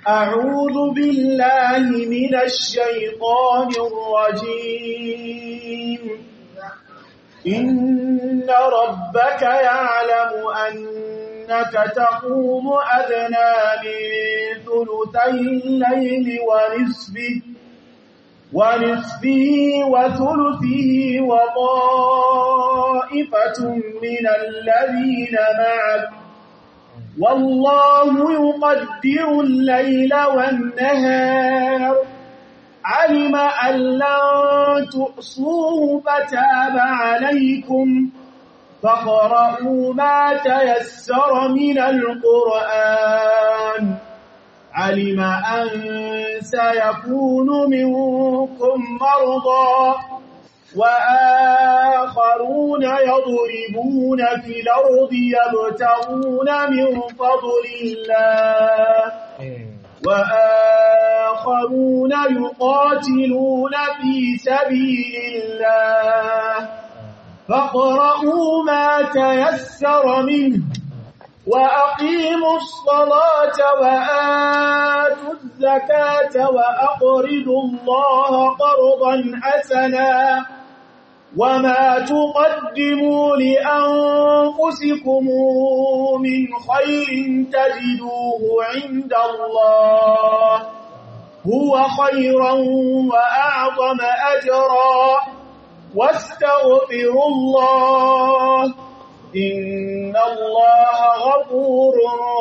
أعوذ بالله من الشيطان الرجيم إن ربك يعلم أنك تقوم أدنى من ثلثي الليل ونصفه ونصفه وثلثه وطائفة من الذين معك والله يقدر الليل والنهار علم أن لن تحصوه فتاب عليكم فاقرؤوا ما تيسر من القرآن علم أن سيكون منكم مرضى وآخرون يضربون في الأرض يبتغون من فضل الله وآخرون يقاتلون في سبيل الله فاقرؤوا ما تيسر منه وأقيموا الصلاة وآتوا الزكاة وأقرضوا الله قرضا حسنا وما تقدموا لأنفسكم من خير تجدوه عند الله هو خيرا وأعظم أجرا واستغفروا الله إن الله غفور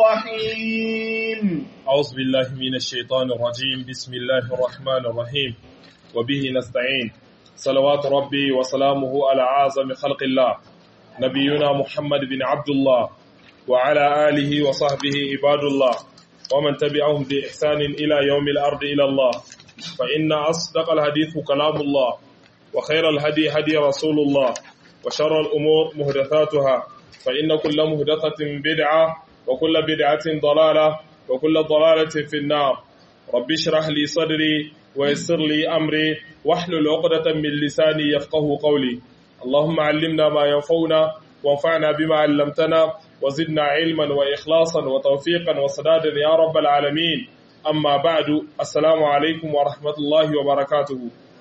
رحيم أعوذ بالله من الشيطان الرجيم بسم الله الرحمن الرحيم وبه نستعين صلوات ربي وسلامه على أعظم خلق الله نبينا محمد بن عبد الله وعلى آله وصحبه عباد الله ومن تبعهم بإحسان إلى يوم الأرض إلى الله فإن أصدق الحديث كلام الله وخير الهدي هدي رسول الله وشر الأمور مهدثاتها فإن كل مهدثة بدعة وكل بدعة ضلالة وكل ضلالة في النار رب اشرح لي صدري ويسر لي أمري واحلل عقدة من لساني يفقه قولي اللهم علمنا ما ينفعنا وانفعنا بما علمتنا وزدنا علما وإخلاصا وتوفيقا وسدادا يا رب العالمين أما بعد السلام عليكم ورحمة الله وبركاته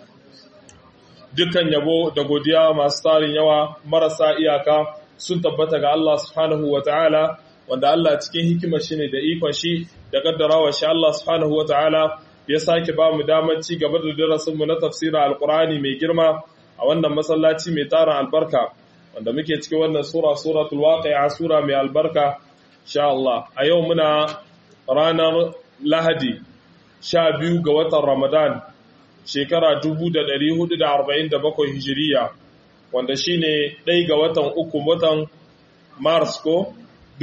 dukkan yabo da godiya masu tarin yawa marasa iyaka sun tabbata ga Allah subhanahu wa ta'ala wanda Allah cikin hikimar shi ne da ikon shi da kaddarawa shi Allah subhanahu wa ta'ala ya sake ba mu damar ci gaba da darasinmu na tafsirin alkur'ani mai girma a wannan masallaci mai tarin albarka wanda muke cikin wannan sura suratul waqi'a sura mai albarka insha Allah a yau muna ranar Lahadi sha biyu ga watan Ramadan shekara 1447 hijiriya wanda shine ɗai ga watan uku watan Mars ko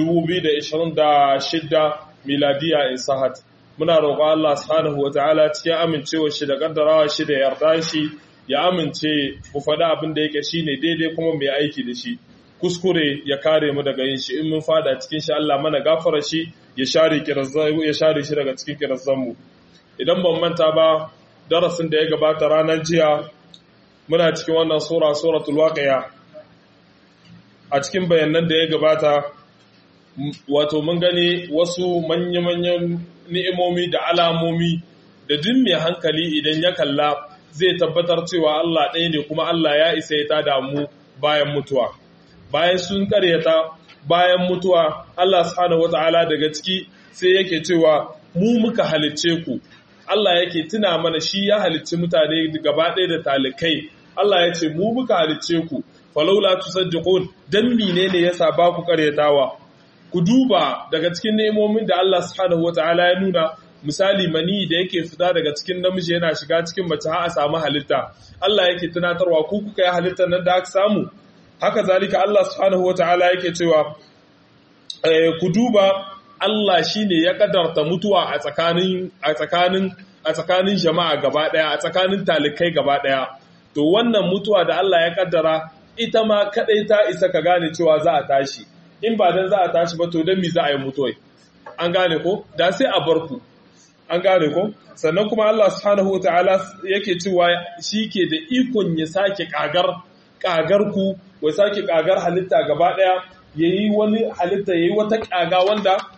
2026 miladiya in sahat muna roƙo Allah subhanahu wata'ala cikin amincewa shi da kaddarawa shi da yarda shi ya amince mu faɗi abin da yake shine daidai kuma mai aiki da shi kuskure ya kare mu daga yin shi in mun fada cikin shi Allah mana gafara shi ya share ya share shi daga cikin kirazan mu idan ban manta ba darasin da ya gabata ranar jiya muna cikin wannan sura suratul waqiya a cikin bayanan da ya gabata wato mun gani wasu manya-manyan ni'imomi da alamomi da duk mai hankali idan ya kalla zai tabbatar cewa Allah ɗaya ne kuma Allah ya isa ya tada mu bayan mutuwa bayan sun karyata bayan mutuwa Allah subhanahu wata'ala daga ciki sai yake cewa mu muka halicce ku Allah yake tuna mana shi ya halicci mutane gaba ɗaya da talikai Allah ya ce mu muka halicce ku falaula tusaddiqun dan menene yasa ba ku karyatawa ku duba daga cikin nemomin da Allah subhanahu wataala ya nuna misali mani da yake fita daga cikin namiji yana shiga cikin mace har a samu halitta Allah yake tunatarwa ku kuka yi halittar nan da aka samu haka zalika Allah subhanahu wataala yake cewa ku duba Allah shine ya kadarta mutuwa a tsakanin a tsakanin a tsakanin jama'a gaba daya a tsakanin talikai gaba daya to wannan mutuwa da Allah ya kaddara ita ma kadai ta isa ka gane cewa za a tashi in ba dan za a tashi ba to dan mi za a yi mutuwai an gane ko da sai a bar ku an gane ko sannan kuma Allah subhanahu wataala yake cewa shi ke da ikon ya sake kagar kagar ku ya sake kagar halitta gaba daya yayi wani halitta yayi wata kaga wanda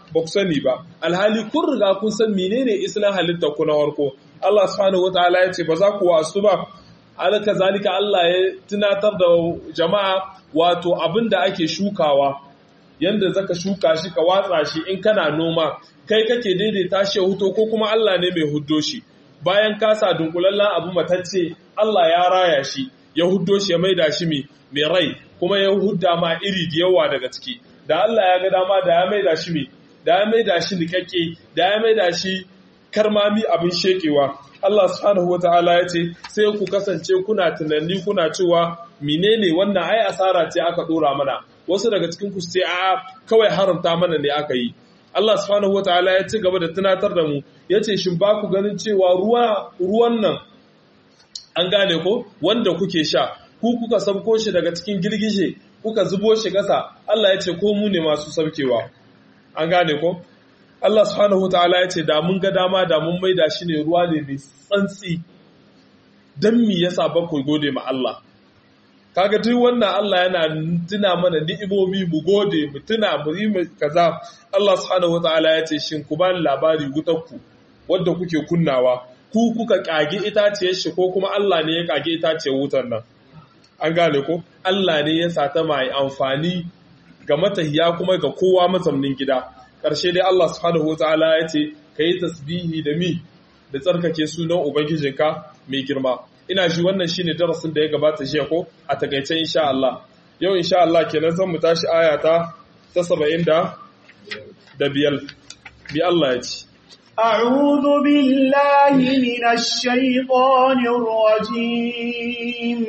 ba ku sani ba alhali kun riga kun san menene islan halittar ku na farko Allah subhanahu wataala ya ce ba za ku wasu ba alaka zalika Allah ya tunatar da jama'a wato abin da ake shukawa yanda zaka shuka shi ka watsa shi in kana noma kai kake daidaita shi huto ko kuma Allah ne mai huddo shi bayan ka sa dunkulallen abu matacce Allah ya raya shi ya huddo shi ya maida shi mai rai kuma ya hudda ma iri da yawa daga ciki da Allah ya ga dama da ya maida shi mai da ya maida shi nikakke da ya maida shi karmami abin shekewa Allah subhanahu wataala ya ce sai ku kasance kuna tunani kuna cewa menene wannan ai asara ce aka dora mana wasu daga cikin ku sai a kawai haramta mana ne aka yi Allah subhanahu wataala ya ci gaba da tunatar da mu yace shin ba ku ganin cewa ruwa ruwan nan an gane ko wanda kuke sha ku kuka sabko shi daga cikin girgije kuka zubo shi ƙasa Allah ya ce ko mu ne masu sabkewa an gane ko Allah subhanahu wataala ya ce da mun ga dama da mun maida shi ne ruwa ne mai tsantsi dan me yasa ba ku gode ma Allah kaga duk wannan Allah yana tuna mana ni'imomi mu gode mu tuna mu yi kaza Allah subhanahu wataala ya ce shin ku bani labari wutarku wadda kuke kunnawa ku kuka kage itaciyar shi ko kuma Allah ne ya kage itaciyar wutar nan an gane ko Allah ne ya sata mai amfani ga matahiya kuma ga kowa mazamnin gida ƙarshe dai Allah subhanahu wataala ya ce yi tasbihi da mi da tsarkake sunan ubangijinka mai girma ina shi wannan shine darasin da ya gabata jiya ko a takaice insha Allah yau insha Allah kenan zan mu tashi aya ta 70 da biyar bi Allah ya ce أعوذ بالله من الشيطان الرجيم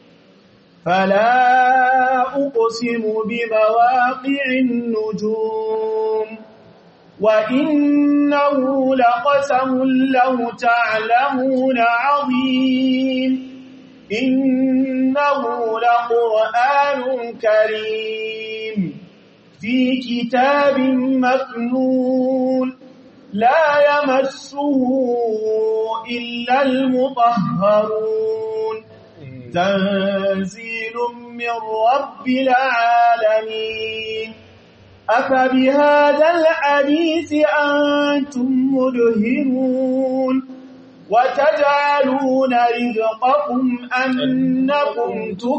فلا أقسم بمواقع النجوم وإنه لقسم لو تعلمون عظيم إنه لقرآن كريم في كتاب مكنون لا يمسه إلا المطهرون تنزيل من رب العالمين أفبهذا الحديث أنتم مدهنون وتجعلون رزقكم أنكم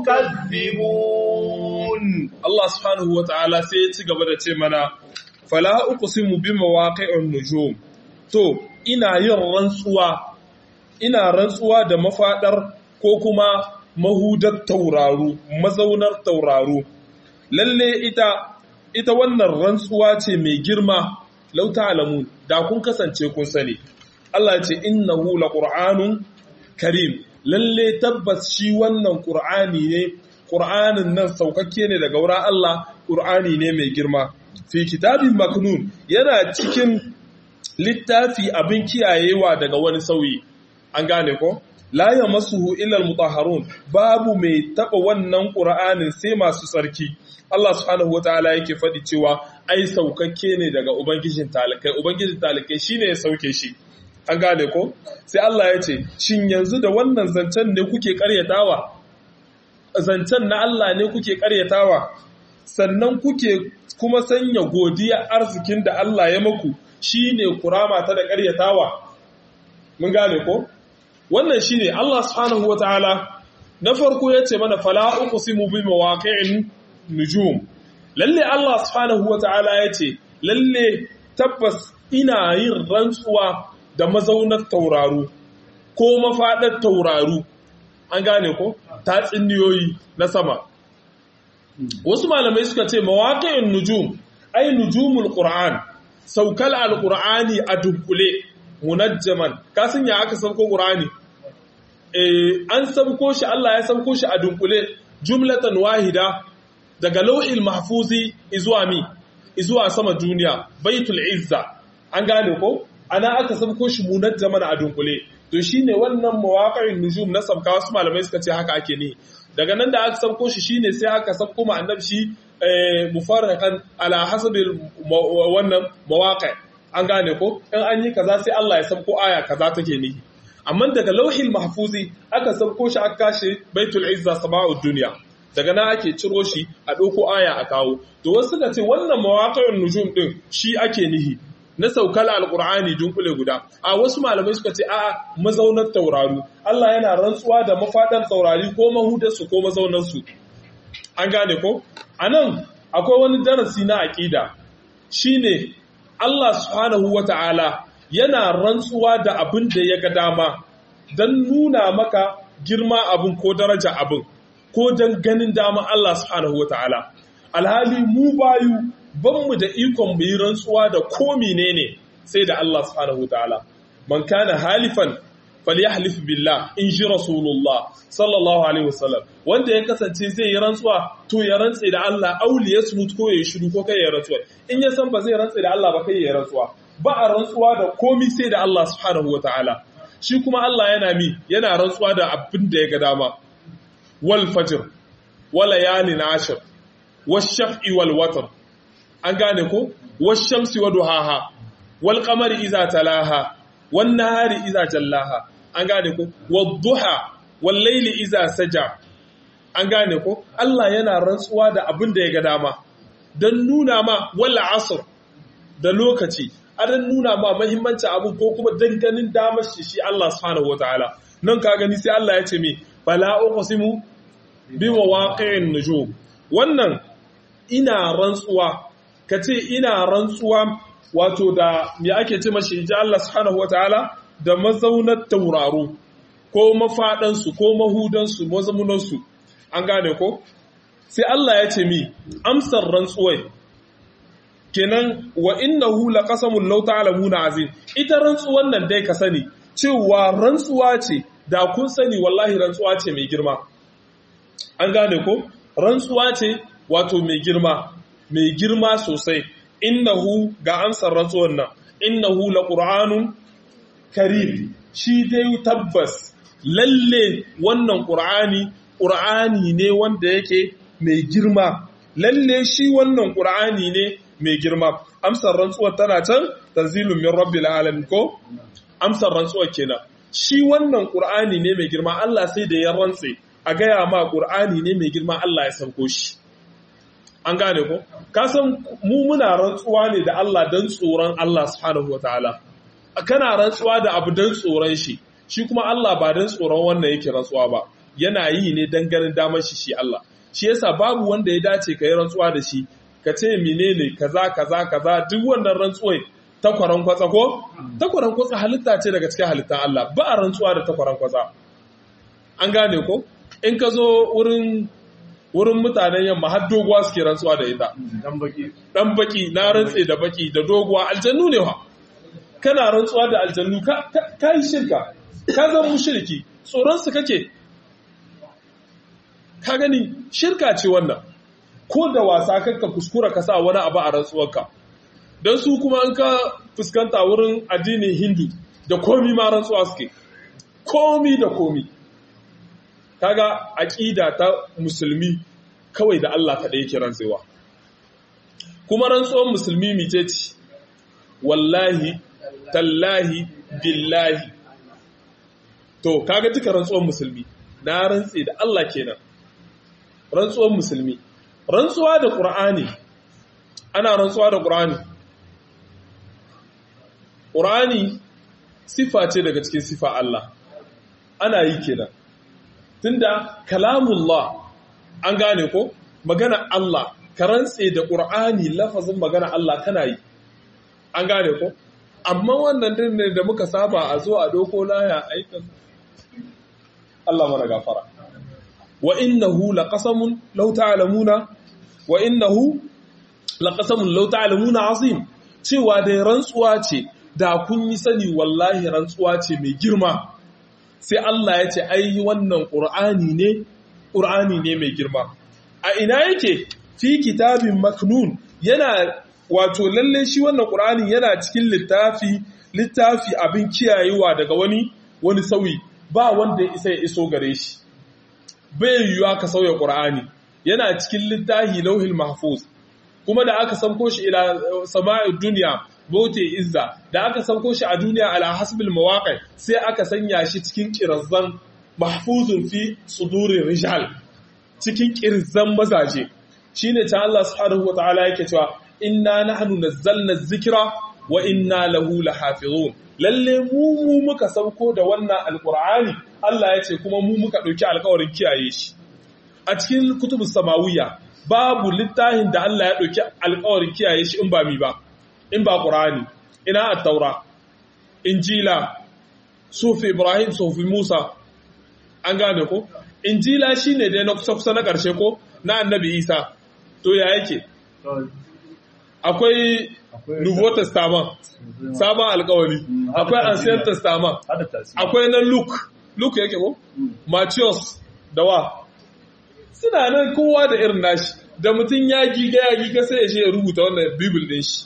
تكذبون Allah subhanahu wa ta'ala sai ya ci gaba da ce mana, Fala uqsimu bi mawaqi'un nujum. To, ina yin rantsuwa, ina rantsuwa da mafaɗar ko kuma mahudar tauraru, mazaunar tauraru. Lalle ita, ita wannan rantsuwa ce mai girma, lauta alamu, da kun kasance kun sani. Allah ce, Innahu la ƙur'anun karim, lalle tabbas shi wannan ƙur'ani ne ƙur'anin nan saukakke ne daga wurin Allah ƙur'ani ne mai girma fi kitabin maknun yana cikin littafi abin kiyayewa daga wani sauyi an gane ko la yamassuhu illa almutahharun babu mai taba wannan ƙur'anin sai masu tsarki Allah subhanahu wataala yake faɗi cewa ai saukakke ne daga ubangijin talikai ubangijin talikai shine ya sauke shi an gane ko sai Allah ya ce shin yanzu da wannan zancen ne kuke ƙaryatawa zancen na Allah ne kuke karyatawa sannan kuke kuma sanya godiya arzikin da Allah ya maku shine kurama ta da karyatawa mun gane ko wannan shine Allah subhanahu wataala na farko yace mana fala uqsimu bi mawaqi'in nujum lalle Allah subhanahu wataala yace lalle tabbas ina yin rantsuwa da mazaunar tauraru ko mafadar tauraru an gane ko tatsuniyoyi na sama wasu malamai suka ce mawaƙin nujum ai nujumul qur'an saukal alqur'ani a dunkule munajjaman kasan ya aka sauko qur'ani eh an sauko shi Allah ya sauko shi a dunkule jumlatan wahida daga lauhil mahfuzi izuwa mi izuwa sama duniya baitul izza an gane ko ana aka sauko shi munajjaman a dunkule to shine wannan mawaƙa'in nujum na sabka wasu malamai suka ce haka ake ne daga nan da aka sabko shi shine sai aka sabko ma annabi shi mufarraqan ala hasabil wannan mawaqi' an gane ko in an yi kaza sai Allah ya sabko aya kaza take ne amma daga lauhil mahfuzi aka sabko shi aka kashe baitul izza sama'ud dunya daga nan ake ciro shi a ɗauko aya a kawo to wasu suka ce wannan mawaƙa'in nujum ɗin shi ake nihi na saukar alƙur'ani dunkule guda a wasu malamai suka ce a'a mazaunar taurari Allah yana rantsuwa da mafaɗan taurari ko mahudarsu ko mazaunarsu an gane ko a nan akwai wani darasi na aƙida shine Allah subhanahu wata'ala yana rantsuwa da abin da ya ga dama don nuna maka girma abin ko daraja abin ko don ganin dama Allah subhanahu wa ta'ala. Alhali mu bayu banmu da ikon mu yi rantsuwa da ko menene sai da Allah subhanahu wa ta'ala. Man kana halifan falyahlif billah in ji Rasulullah sallallahu alaihi wasallam wanda ya kasance zai yi rantsuwa to ya rantse da Allah auli ya smut ko ya shiru ko kai ya rantsuwa in ya san ba zai rantse da Allah ba kai ya rantsuwa ba a rantsuwa da komi sai da Allah subhanahu wa ta'ala. shi kuma Allah yana mi yana rantsuwa da abin da ya ga dama wal fajr wal layalin ashir wash shaf'i wal watr an gane ko wash shamsi wa duhaha wal qamari iza talaha wan nahari iza jallaha an gane ko wad duha wal layli iza saja an gane ko Allah yana rantsuwa da abin da ya ga dama dan nuna ma wal asr da lokaci adan nuna ma mahimmanci abu ko kuma danganin damar shi shi Allah subhanahu wataala nan ka gani sai Allah ya ce mi fala uqsimu bi mawaqi'in nujum wannan ina rantsuwa kace ina rantsuwa wato da me ake ce mashi ji Allah subhanahu wataala da mazaunar tauraro ko mafadan su ko mahudan su mazaunan su an gane ko sai Allah ya ce mi amsar rantsuwai kenan wa innahu laqasamun law ta'lamuna azim ita rantsuwan nan dai ka sani cewa rantsuwa ce da kun sani wallahi rantsuwa ce mai girma an gane ko rantsuwa ce wato mai girma mai girma sosai innahu ga amsar rantsuwan nan innahu laqur'anun karim shi dai tabbas lalle wannan qur'ani qur'ani ne wanda yake mai girma lalle shi wannan qur'ani ne mai girma amsar rantsuwar tana can tanzilun min rabbil alamin ko amsar rantsuwar kenan shi wannan qur'ani ne mai girma Allah sai da ya rantse a gaya ma qur'ani ne mai girma Allah ya sauko shi an gane ko ka san mu muna rantsuwa ne da Allah dan tsoron Allah subhanahu wataala kana rantsuwa da abu dan tsoron shi shi kuma Allah ba dan tsoron wannan yake rantsuwa ba yana yi ne dan ganin damar shi shi Allah shi yasa babu wanda ya dace ka yi rantsuwa da shi ka ce menene kaza kaza kaza duk wannan rantsuwai takwaran kwatsa ko takwaran kwatsa halitta ce daga cikin halittan Allah ba a rantsuwa da takwaran kwatsa an gane ko in ka zo wurin wurin mutanen yamma har doguwa suke rantsuwa da ita dan baki dan baki na rantse da baki da doguwa aljannu ne wa kana rantsuwa da aljannu ka ka yi shirka ka zama mushriki tsoron su kake ka gani shirka ce wannan ko da wasa kanka kuskura ka sa wani abu a rantsuwarka don su kuma an ka fuskanta wurin addinin hindu da komi ma rantsuwa suke komi da komi kaga aƙida ta musulmi kawai da Allah kaɗai yake rantsewa kuma rantsuwar musulmi mice ce wallahi tallahi billahi to kaga duka rantsuwar musulmi na rantse da Allah kenan rantsuwar musulmi rantsuwa da ƙur'ani ana rantsuwa da ƙur'ani ƙur'ani sifa ce daga cikin sifa Allah ana yi kenan tunda kalamullah an gane ko magana Allah ka rantse da ƙur'ani lafazin magana Allah kana yi an gane ko amma wannan din ne da muka saba a zo a doko laya aikin Allah mana gafara wa innahu laqasamun law ta'lamuna wa innahu laqasamun law ta'lamuna azim cewa dai rantsuwa ce da kun yi sani wallahi rantsuwa ce mai girma sai Allah ya ce ai wannan qur'ani ne qur'ani ne mai girma a ina yake fi kitabin maknun yana wato lalle shi wannan qur'ani yana cikin littafi littafi abin kiyayewa daga wani wani sauyi ba wanda ya isa ya iso gare shi bai yiwuwa ka sauya ƙur'ani yana cikin littahi lauhil mahfuz kuma da aka sauko shi ila sama'id duniya bote izza da aka sauko shi a duniya ala hasbil mawaqi sai aka sanya shi cikin kirazzan mahfuzun fi sudurir rijal cikin kirzan mazaje shine ta Allah subhanahu wataala yake cewa inna nahnu nazzalna dhikra wa inna lahu lahafizun lalle mu mu muka sauko da wannan alqur'ani Allah ya ce kuma mu muka dauki alƙawarin kiyaye shi a cikin kutubus samawiyya babu littafin da Allah ya dauki alƙawarin kiyaye shi in ba mi ba in ba qur'ani ina at-taura injila sufi ibrahim sufi musa an gane ko injila shine dai na kusa na ƙarshe ko na annabi isa to ya yake akwai nouveau testament sabon alkawari akwai ancient testament akwai na luke luke yake ko matthias da wa suna nan kowa da irin nashi da mutum ya giga ya giga sai ya je ya rubuta wannan bible din shi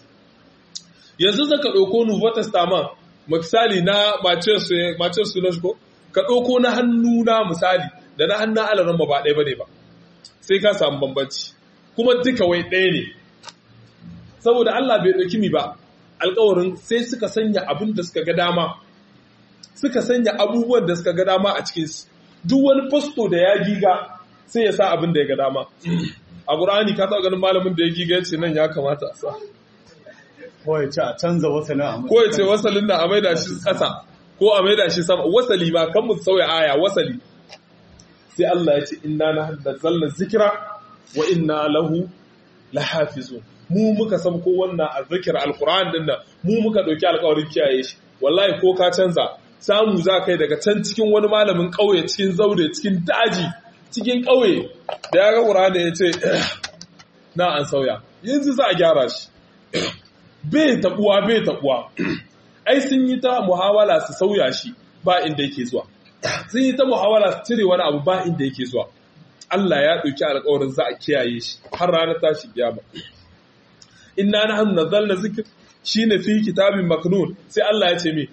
yanzu zaka ɗauko nouveau testament misali na matthias sunan ko ka ɗauko na hannu na misali da na hannun alaran ba ɗaya ba ne ba sai ka samu bambanci kuma duka wai ɗaya ne saboda Allah bai ɗauki mi ba alkawarin sai suka sanya abin da suka ga dama suka sanya abubuwan da suka ga dama a cikinsu duk wani fasto da ya giga sai ya sa abin da ya ga dama a ƙur'ani ka taɓa ganin malamin da ya giga ya ce nan ya kamata a sa ko ya ce a canza wasalin a ko ya ce wasalin da a maida shi ƙasa ko a maida shi sama wasali ma kan mu sauya aya wasali sai Allah ya ce inna nazzalna zikra wa inna lahu lahafizun mu muka san ko wannan azzikir alquran din nan mu muka dauki alƙawarin kiyaye shi wallahi ko ka canza samu za kai daga can cikin wani malamin ƙauye cikin zaure cikin daji cikin ƙauye da ya ga qur'ani ya ce na an sauya yanzu za a gyara shi bai tabuwa bai tabuwa ai sun yi ta muhawala su sauya shi ba inda yake zuwa sun yi ta muhawala su cire wani abu ba inda yake zuwa Allah ya ɗauki alƙawarin za a kiyaye shi har ranar tashi kiyama inna nahnu nazzalna zikr shine fi kitabin maknun sai Allah ya ce mi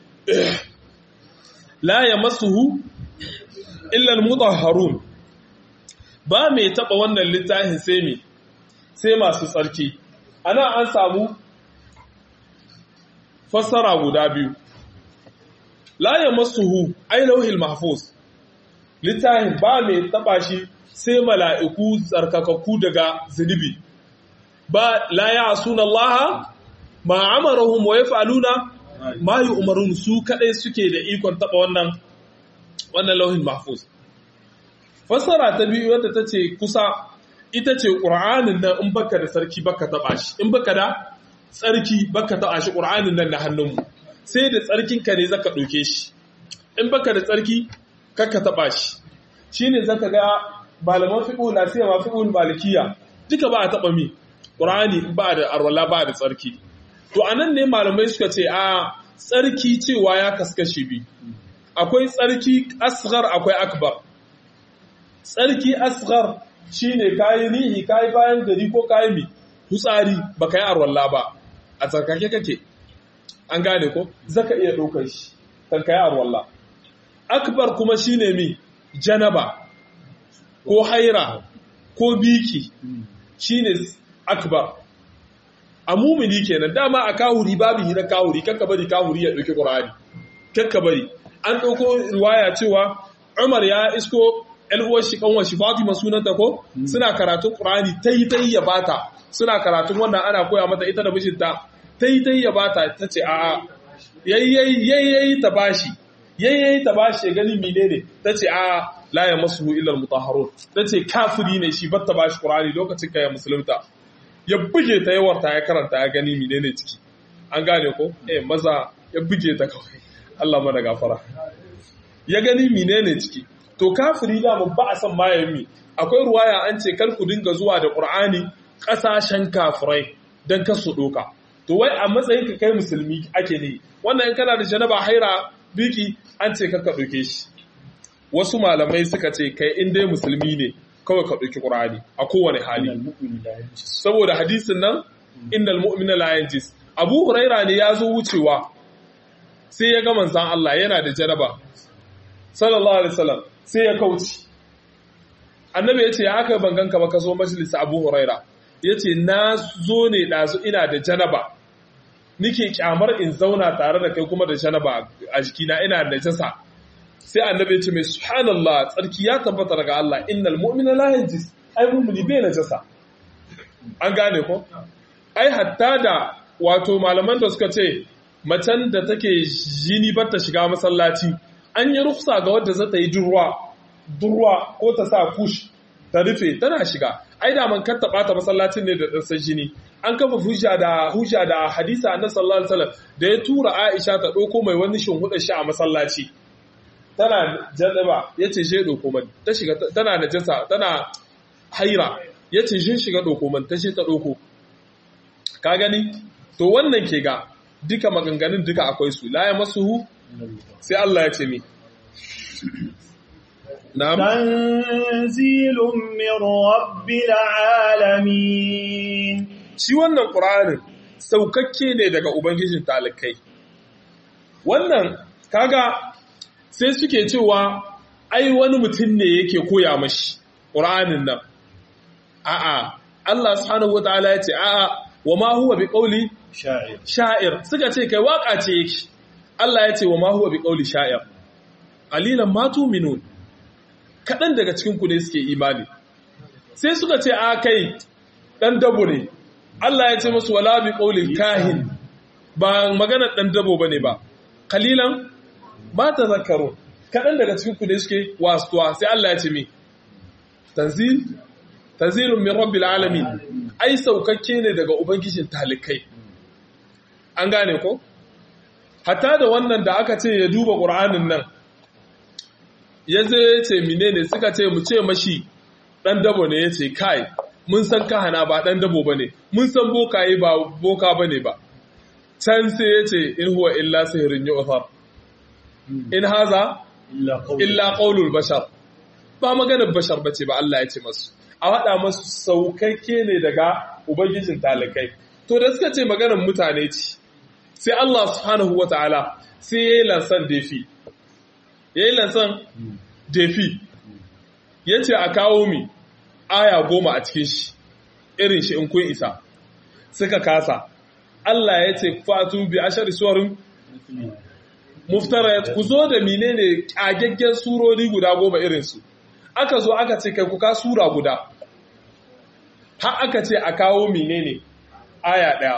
la yamassuhu illa almutahharun ba mai taba wannan littafin sai mi sai masu tsarki ana an samu fassara guda biyu la yamassuhu ay lawhil mahfuz littafin ba mai taba shi sai mala'iku tsarkakakku daga zunubi ba la ya'suna Allah ma amarahum wa yaf'aluna ma yu'marun su kadai suke da ikon taba wannan wannan lauhin mahfuz fassara ta biyu wadda tace kusa ita ce qur'anin nan in baka da sarki baka taba shi in baka da tsarki baka taba shi qur'anin nan na hannunmu sai da tsarkin ka ne zaka dauke shi in baka da tsarki kaka taba shi shine zaka ga malaman fiqh na sai ma fiqh malikiya duka ba a taba mi qur'ani ba da arwala ba da tsarki to anan ne malamai suka ce a tsarki cewa ya kaskashi bi akwai tsarki asghar akwai akbar tsarki asghar shine kayi nihi kayi bayan gari ko kayi mi hutsari baka yi arwalla ba a tsarkake kake an gane ko zaka iya ɗaukar shi kan kayi arwalla akbar kuma shine mi janaba ko haira ko biki shine akbar a mumini kenan dama a kahuri babu hira kahuri kakka bari kahuri ya ɗauki ƙur'ani kakka bari an ɗauko riwaya cewa Umar ya isko uwar shi kanwar shi Fatima sunanta ko suna karatun Qur'ani tayi tayi ya bata suna karatun wannan ana koya mata ita da mijinta tayi tayi ya bata tace a a yayyayi yayyayi ta bashi yayyayi ta bashi gani menene tace a la ya masu illa al-mutahharun tace kafiri ne shi batta bashi Qur'ani lokacin kai musulunta ya buge ta yawarta ya karanta ya gani menene ciki an gane ko eh maza ya buge ta kawai Allah mana gafara ya gani menene ciki to kafiri da mu ba a san mayami akwai ruwaya an ce kar ku dinga zuwa da Qur'ani kasashen kafirai dan kar su doka to wai a matsayin ka kai musulmi ake ne wannan in kana da janaba haira biki an ce ka doke shi wasu malamai suka ce kai in dai musulmi ne kawai ka ɗauki ƙur'ani a kowane hali saboda hadisin nan innal mu'mina la yanjis abu huraira ne ya zo wucewa sai ya ga manzan Allah yana da jaraba sallallahu alaihi wasallam sai ya kauce annabi ya ce ya aka bangan ka ba ka zo majalisa abu huraira ya ce na zo ne ɗazu ina da janaba nike kyamar in zauna tare da kai kuma da janaba a jikina ina da jasa sai annabi ya ce mai subhanallah tsarki ya tabbata daga Allah innal mu'mina la yanjis ai mu'mini bai najasa an gane ko ai hatta da wato malaman da suka ce macen da take jini ba ta shiga masallaci an yi rufsa ga wadda za ta yi durwa durwa ko ta sa kush ta rufe tana shiga ai da man kar ta bata masallacin ne da ɗansan jini an kafa hujja da hujja da hadisa annabi sallallahu alaihi wasallam da ya tura Aisha ta ɗauko mai wani shinhuda shi a masallaci tana jadaba yace je ɗauko man ta shiga tana najasa tana haira yace je shiga ɗauko man ta ce ta ɗauko ka gani to wannan ke ga duka maganganun duka akwai su la ya masuhu sai Allah ya ce mi na'am tanzilun min rabbil alamin shi wannan qur'anin saukakke ne daga ubangijin talikai wannan kaga sai suke cewa ai wani mutum ne yake koya mashi qur'anin nan a'a Allah subhanahu wataala ya ce a'a wa ma huwa bi qawli sha'ir sha'ir suka ce kai waka ce yake Allah ya ce wa ma huwa bi qawli sha'ir alilan ma tu'minun kadan daga cikin ku ne suke imani sai suka ce a kai dan dabo ne Allah ya ce musu wala bi qawli kahin ba maganar dan dabo bane ba kalilan ba tazakkarun kadan daga cikin ku ne suke wasuwa sai Allah ya ce mi tanzil tanzilun min rabbil alamin ai saukakke ne daga ubangijin talikai an gane ko hatta da wannan da aka ce ya duba qur'anin nan ya zai ce menene suka ce mu ce mashi dan dabo ne yace kai mun san kahana ba dan dabo bane mun san bokaye ba boka bane ba can sai yace in huwa illa sihrun yu'thar in haza illa qaulul bashar ba maganar bashar bace ba Allah ya ce masu a haɗa masu saukakke ne daga Ubangijin talikai. To da suka ce maganar mutane ce, sai Allah subhanahu wa ta'ala sai ya yi lansan defi. Ya yi lansan defi, ya ce a kawo mi aya goma a cikin shi, irin shi in kun isa. Suka kasa, Allah ya ce fatu bi ashar suwarin muftara ku zo da menene ƙagaggen surori guda goma irinsu. aka zo aka ce kai kuka sura guda har aka ce a kawo menene aya ɗaya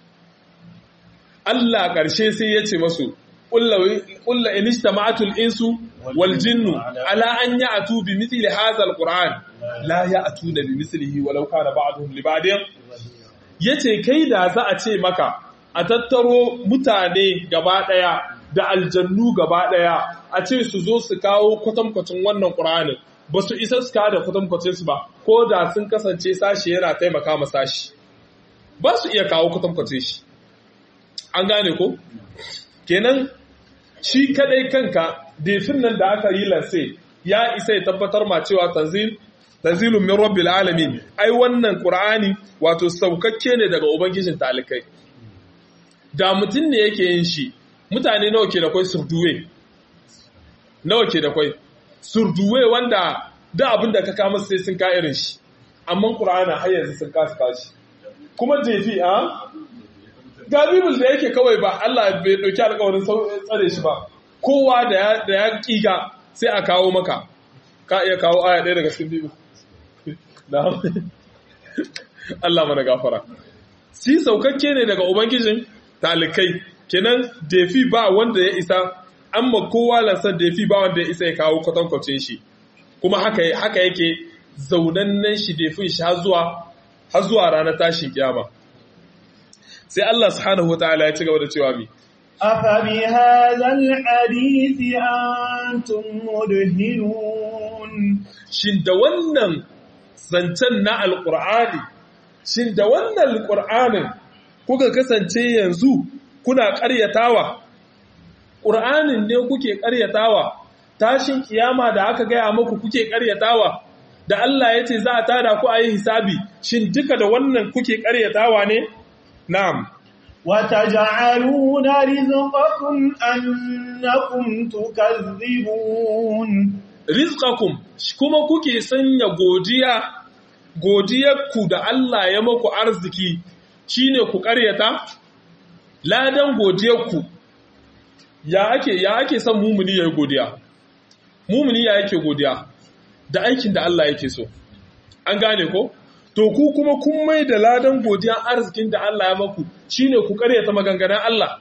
Allah ƙarshe sai ya ce masu ƙulla inista ma'atul insu wal jinnu ala an ya atu bi mithli hadha alquran la ya atu da bi mithlihi walau kana ba'dhum li ba'din yace kai da za a ce maka a tattaro mutane gaba ɗaya da aljannu gaba ɗaya a ce su zo su kawo kwatankwacin wannan ƙur'anin ba su isa su da kwatankwacin su ba ko da sun kasance sashi yana taimaka ma sashi ba su iya kawo kwatankwacin shi an gane ko kenan shi kadai kanka defin nan da aka yi lanse ya isa ya tabbatar ma cewa tanzil tanzilun min rabbil alamin ai wannan qur'ani wato saukakke ne daga ubangijin talikai da mutum ne yake yin shi mutane nawa ke da kwai surduwe nawa ke da kwai surduwe wanda da abin da ka kama sai sun ka irin shi amma ƙura'ana har yanzu sun kasa kashi kuma jefi a ga bibul da yake kawai ba Allah bai ɗauki alƙawarin tsare shi ba kowa da ya ƙiga sai a kawo maka ka iya kawo aya ɗaya daga cikin bibul Allah mana gafara si saukakke ne daga ubangijin talikai kenan defi ba wanda ya isa amma kowa lansan da ya fi ba wanda ya isa ya kawo kwatankwacin shi kuma haka haka yake zaunannen shi da fi shi har zuwa har zuwa ranar tashin kiyama sai Allah subhanahu wataala ya ci gaba da cewa mi afa bi hadzal hadisi antum mudhinun shin da wannan zancen na alqur'ani shin da wannan alqur'anin kuka kasance yanzu kuna ƙaryatawa ƙur'anin ne kuke ƙaryatawa tashin kiyama da aka gaya muku kuke ƙaryatawa da Allah ya ce za a tada ku a yi hisabi shin duka da wannan kuke ƙaryatawa ne na'am وتجعلون رزقكم أنكم تكذبون rizqakum kuma kuke sanya godiya godiyarku da Allah ya maku arziki shine ku ƙaryata ladan godiyarku ya ake ya ake son mumuni yayi godiya mumuni ya yake godiya da aikin da Allah yake so an gane ko to ku kuma kun mai da ladan godiyan arzikin da Allah ya maku shine ku karyata maganganun Allah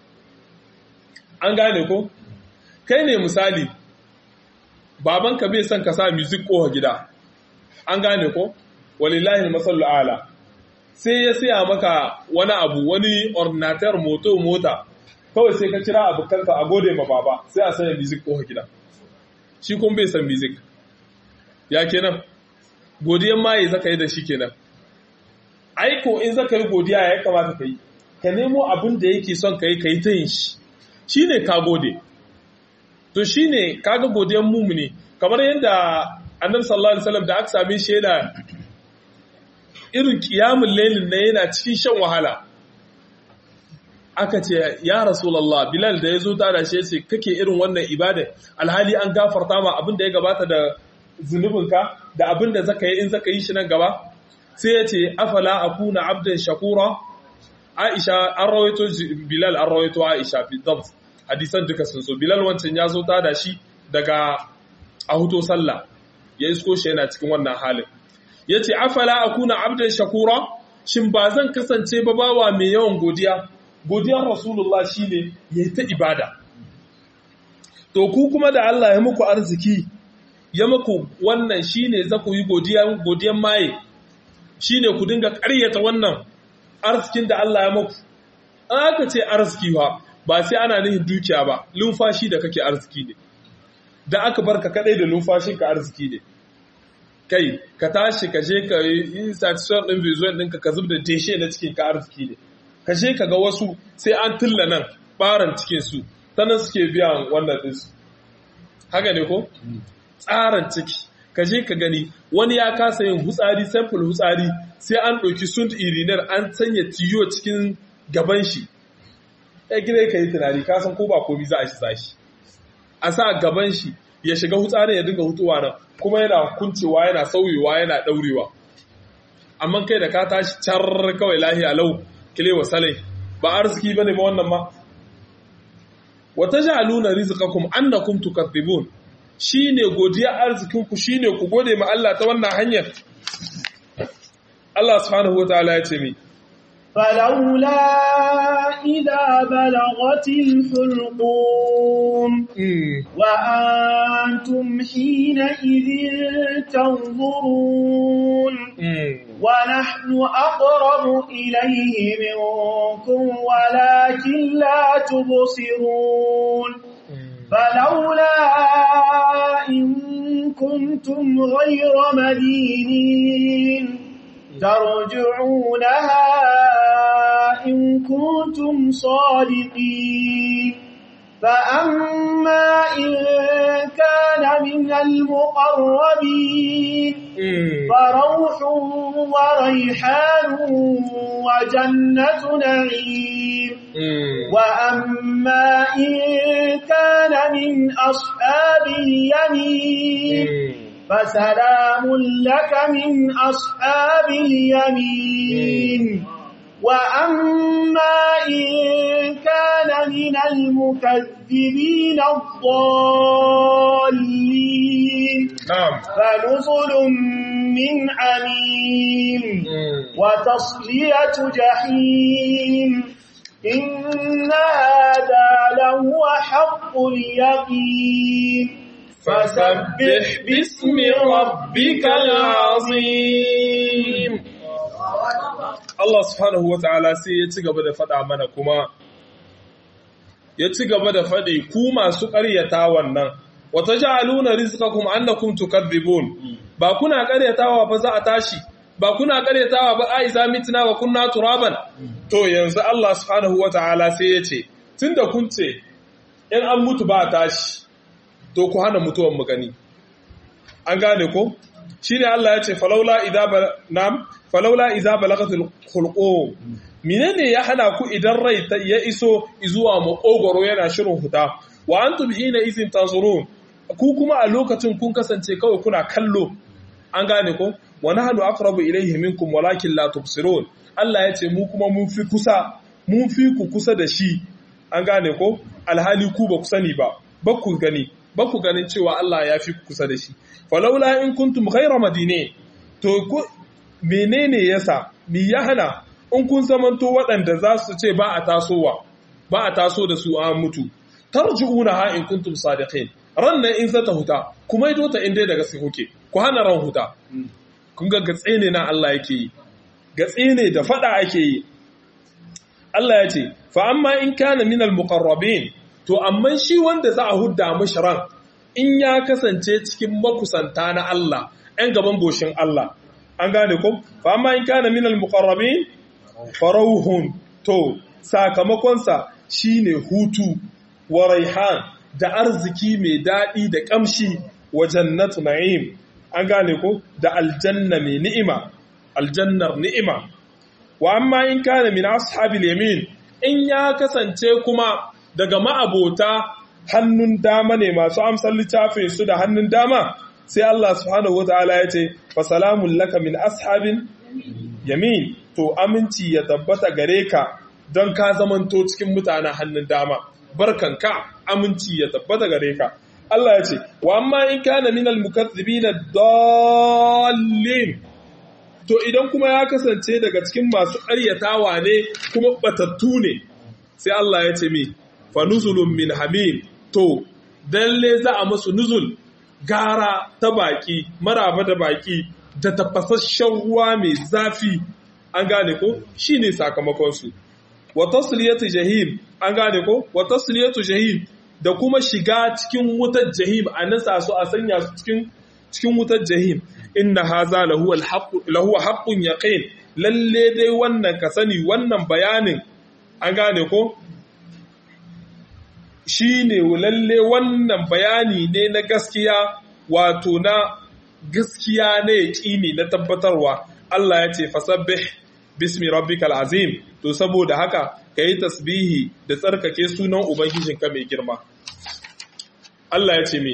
an gane ko kai ne misali babanka bai son ka sa music ko gida an gane ko walillahi masallu ala sai ya siya maka wani abu wani ordinator moto mota kawai sai ka kira abokanka a gode ma baba sai a sanya music ko gida shi kun bai san music ya kenan godiyan maye zaka yi da shi kenan aiko in zaka yi godiya ya kamata ka yi ka nemo abin da yake son ka yi ka yi ta yin shi shi ne ka gode to shi ne kaga godiyan mumuni kamar yadda annabi sallallahu alaihi wasallam da aka same shi yana irin kiyamun lailin na yana cikin shan wahala aka ce ya rasulullah bilal da ya zo tada shi yace kake irin wannan ibada alhali an gafarta ma abin da ya gabata da zunubinka da abin da zaka yi in zaka yi shi nan gaba sai ya ce afala akuna abdan shakura aisha an rawaito bilal an rawaito aisha fi dabt hadisan duka sun so bilal wancan ya zo tada shi daga a huto sallah ya isko shi yana cikin wannan halin ya ce afala akuna abdan shakura shin ba zan kasance ba bawa mai yawan godiya godiyar rasulullah shine ya yi ta ibada to ku kuma da Allah ya muku arziki ya muku wannan shine za ku yi godiyan maye shine ku dinga ƙaryata wannan arzikin da Allah ya muku an aka ce arziki ba ba sai ana nihin dukiya ba lumfashi da kake arziki ne da aka barka kadai da lumfashin ka arziki ne kai ka tashi ka je ka yi satisfaction din visual ɗinka ka zub da deshe na cikin ka arziki ne ka je ka ga wasu sai an tilla nan baran cikin su ta nan suke biyan wannan ɗinsu haka ne ko tsaran ciki ka je ka gani wani ya kasa yin hutsari sample hutsari sai an ɗauki sunt irinar an sanya tiyo cikin gaban shi ya gina ka yi tunani ka san ko ba komi za a shi zashi a sa gaban shi ya shiga hutsarin ya dinga hutuwa nan kuma yana kuncewa yana sauyewa yana ɗaurewa amma kai da ka tashi car kawai lahiya lau kilewa salai ba arziki bane ba wannan ma wata ja'aluna rizqakum annakum tukadzibun shine godiya arzikin ku shine ku gode ma Allah ta wannan hanyar Allah subhanahu wataala ya ce mi فلولا إذا بلغت الحلقوم وأنتم حينئذ تنظرون ونحن أقرب إليه منكم ولكن لا تبصرون فلولا إن كنتم غير مدينين ترجعونها إن كنتم صادقين فأما إن كان من المقربين فروح وريحان وجنة نعيم وأما إن كان من أصحاب اليمين فسلام لك من أصحاب اليمين وأما إن كان من المكذبين الضالين نعم فنزل من حميم وتصلية جحيم إن هذا لهو حق اليقين فسبح باسم ربك العظيم Allah subhanahu wata'ala sai ya ci gaba da faɗa mana kuma ya ci gaba da faɗi ku masu ƙaryata wannan wata ja'aluna rizqakum annakum tukadzibun ba kuna ƙaryatawa ba za a tashi ba kuna ƙaryatawa ba a iza mitna wa kunna turaban to yanzu Allah subhanahu wata'ala sai ya ce tunda kun ce in an mutu ba tashi to ku hana mutuwan mu gani an gane ko shine Allah ya ce falaula idza nam falaula idza balagatul khulqum menene ya hana ku idan rai ya iso zuwa makogoro yana shirin huta wa antum hina izin tanzurun ku kuma a lokacin kun kasance kawai kuna kallo an gane ko wa nahnu aqrabu ilayhi minkum walakin la tubsirun Allah ya ce mu kuma mun fi kusa mun fi ku kusa da shi an gane ko alhali ku ba ku sani ba ba ku gani ba ku ganin cewa Allah ya fi kusa da shi falaula in kuntum ghayra madine to ku menene yasa mi ya hana in kun zamanto waɗanda za su ce ba a tasowa ba a taso da su an mutu tarji'una ha in kuntum sadiqin ran nan in zata huta kuma ido ta inda daga sai kuke ku hana ran huta kun ga gatse ne na Allah yake yi gatse ne da fada ake yi Allah ya ce fa amma in kana min al muqarrabin to amma shi wanda za a hudda mishi ran in ya kasance cikin makusanta na Allah ɗan gaban goshin Allah an gane ko fa amma in kana min al muqarrabin farauhun to sakamakonsa shine hutu wa raihan da arziki mai daɗi da ƙamshi wa jannatu na'im an gane ko da aljanna mai ni'ima aljannar ni'ima wa amma in kana min ashabil yamin in ya kasance kuma daga ma'abota hannun dama ne masu amsar littafin su da hannun dama sai Allah subhanahu wataala ya ce fa salamun laka min ashabin yamin to aminci ya tabbata gare ka don ka zamanto cikin mutanen hannun dama barkanka aminci ya tabbata gare ka Allah ya ce wa amma in kana minal mukaththibina dallin to idan kuma ya kasance daga cikin masu ƙaryatawa ne kuma batattu ne sai Allah ya ce mi fa nuzulun min hamim to dalle za a musu nuzul gara ta baki maraba da baki da tafasasshen ruwa mai zafi an gane ko shine sakamakon su wa tasliyatu jahim an gane ko wa tasliyatu jahim da kuma shiga cikin wutar jahim a nasa su a sanya su cikin cikin wutar jahim inna haza lahu alhaq lahu haqqun yaqin lalle dai wannan ka sani wannan bayanin an gane ko shine lalle wannan bayani ne na gaskiya wato na gaskiya ne yaqini na tabbatarwa Allah ya ce fasabbih bismi rabbikal azim to saboda haka kayi tasbihi da tsarkake sunan ubangijinka mai girma Allah ya ce me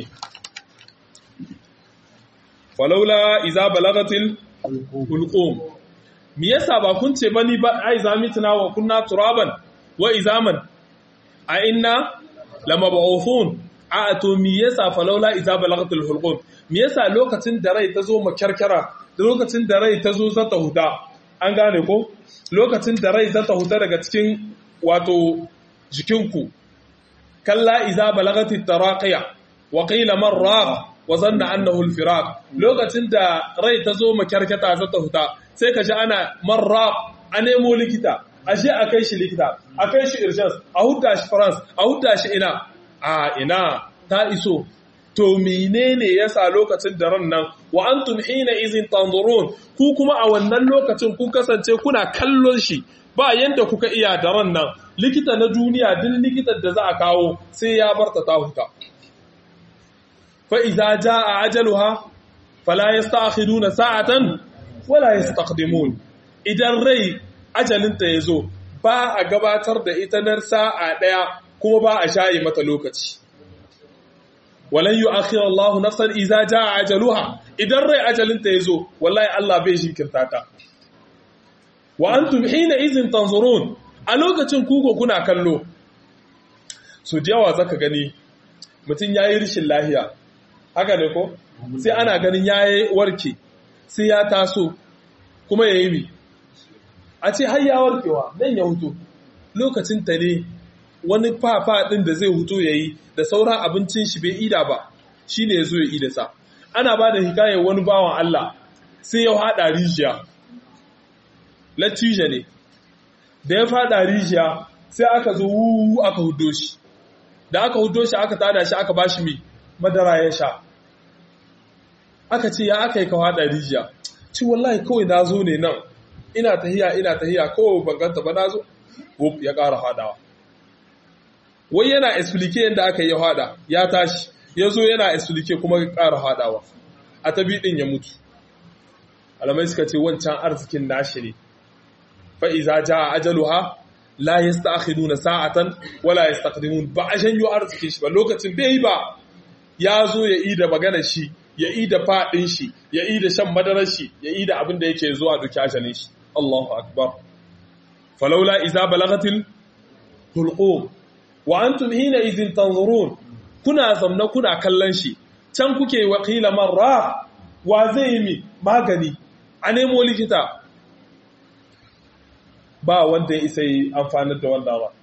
falaula iza balagatil hulqum me yasa ba kun ce bani ba ai zamitna wa kunna turaban wa izaman a inna lamab'uthun a to me yasa falaula iza balagatil hulqum me yasa lokacin da rai ta zo makarkara da lokacin da rai ta zo zata huda an gane ko lokacin da rai zata huta daga cikin wato jikinku kalla iza balagati taraqiya wa qila man raq wa zanna annahu al-firaq lokacin da rai ta zo makarkata zata huta sai ka ji ana man raq a nemo likita ashe a kai shi likita a kai shi urgence a huta shi france a huta shi ina a ina ta iso to menene yasa lokacin da ran nan wa antum hina izin tanzurun ku kuma a wannan lokacin kun kasance kuna kallon shi ba yanda kuka iya da ran nan likita na duniya duk likitan da za a kawo sai ya barta ta huta fa idza jaa ajaluha fala yasta'khiruna sa'atan wala yastaqdimun idan rai ajalinta yazo ba a gabatar da ita nar sa'a daya kuma ba a shayi mata lokaci walan yi akhirar Allah nafsan iza ja a ajaluha idan rai ajalinta ya zo wallahi Allah bai shinkirta ta wa an hina izin tanzurun a lokacin kuko kuna kallo so da yawa zaka gani mutum ya yi rishin lahiya haka ne ko sai ana ganin ya yi warke sai ya taso kuma ya yi mi a ce har ya warkewa nan ya hutu lokacin ta ne wani fafa ɗin da zai hutu ya yi da sauran abincin shi bai ida ba shi ne ya zo ya ida sa ana ba da hikayar wani bawan Allah sai ya haɗa rijiya latija ne da ya faɗa rijiya sai aka zo wuwu aka hudo shi da aka hudo shi aka tada shi aka ba shi mai madara ya sha aka ce ya aka yi ka haɗa rijiya ci wallahi kawai na zo ne nan ina tahiya ina tahiya kawai banganta ba na zo ya ƙara haɗawa wai yana explique yadda aka yi hada ya tashi ya zo yana explique kuma ƙara hadawa a tabi ɗin ya mutu alamai suka ce wancan arzikin nashi ne fa'iza ja a ajaluha la ya na sa'atan wala ya ba a shanyo arzikin shi ba lokacin bai ba ya zo ya yi da magana shi ya yi da faɗin shi ya yi da shan madarar shi ya yi da abin da yake zuwa duki ajalin shi Allahu akbar falaula iza balagatil hulqum wa antum hina idin tanzurun kuna zamna kuna kallon shi can kuke wakila marra wa zai yi mi magani a nemo likita ba wanda ya isa yi amfanar da wanda ba